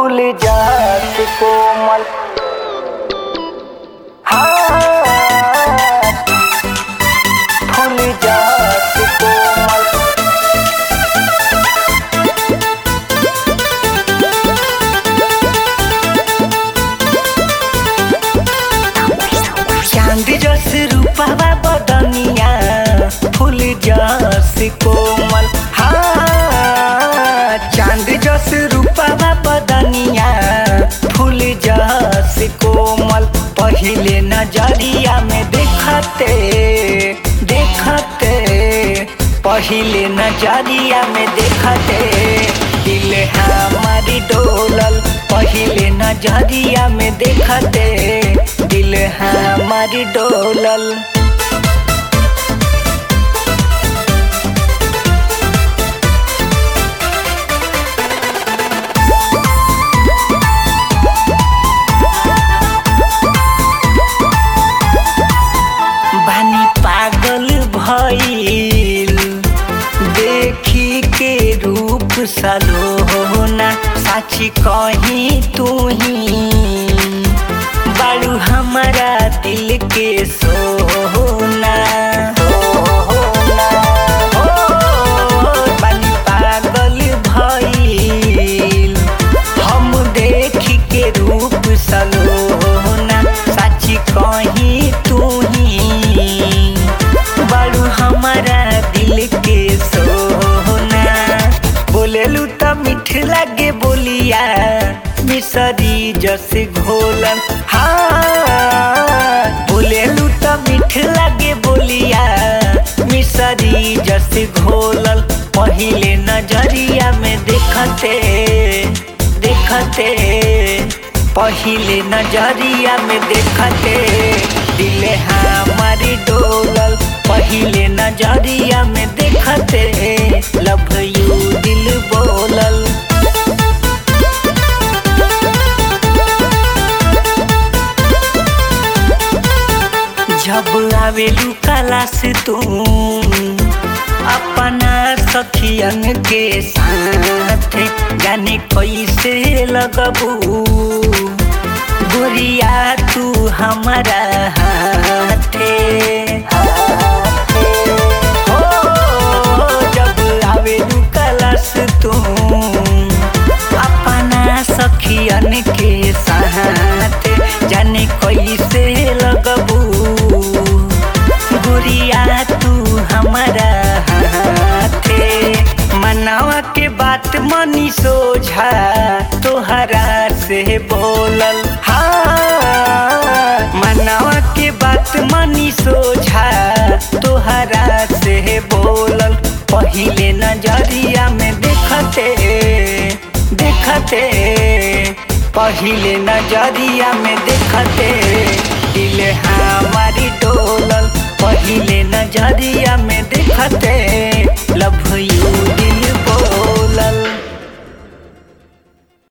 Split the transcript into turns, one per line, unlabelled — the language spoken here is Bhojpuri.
फूल जात कोमल हाँ फूल जात कोमल चांद जस रूपवा बदनिया फूल जस कोमल हाँ चांद जस रूपवा बदनिया फूल जस कोमल पहिले नजरिया में देखते देखते पहिले नजरिया में देखते दिल हमारी डोलल पहिले नजरिया में देखते दिल हमारी डोलल बानी पागल भइल देखी के रूप सलोना साची कहीं तू ही बालू हमारा दिल के सोना सोना, हो, बानी पागल भइल हम देखी के रूप सलोना साची कहीं तू ही बालू हमारा दिल के सोना बोलेलू त मीठ लागे बोलिया मिसरी जैसे घोलन हाँ बोलेलू त मीठ लागे बोलिया मिसरी जैसे घोलल पहिले नजरिया में देखते देखते पहिले नजरिया में देखते दिल हमारी डोलल पहिले नजरिया में देखते लव यू दिल बोलल जब आवेलू कला से तू अपना सखियन के साथ जाने कैसे लगबू गोरिया तू हमारा हाथे हो जब आवेलू कलश तू अपना सखियन के साथ जाने कैसे लगबू गुरिया तू हमारा हाथे मनावा के बात मनी सोझा तोहरा से बोलल हाँ मनावा के बात मनी सोझा तोहरा से बोलल पहिले नजरिया में देखते देखते पहिले नजरिया में देखते दिल हमारी डोलल पहिले नजरिया में देखते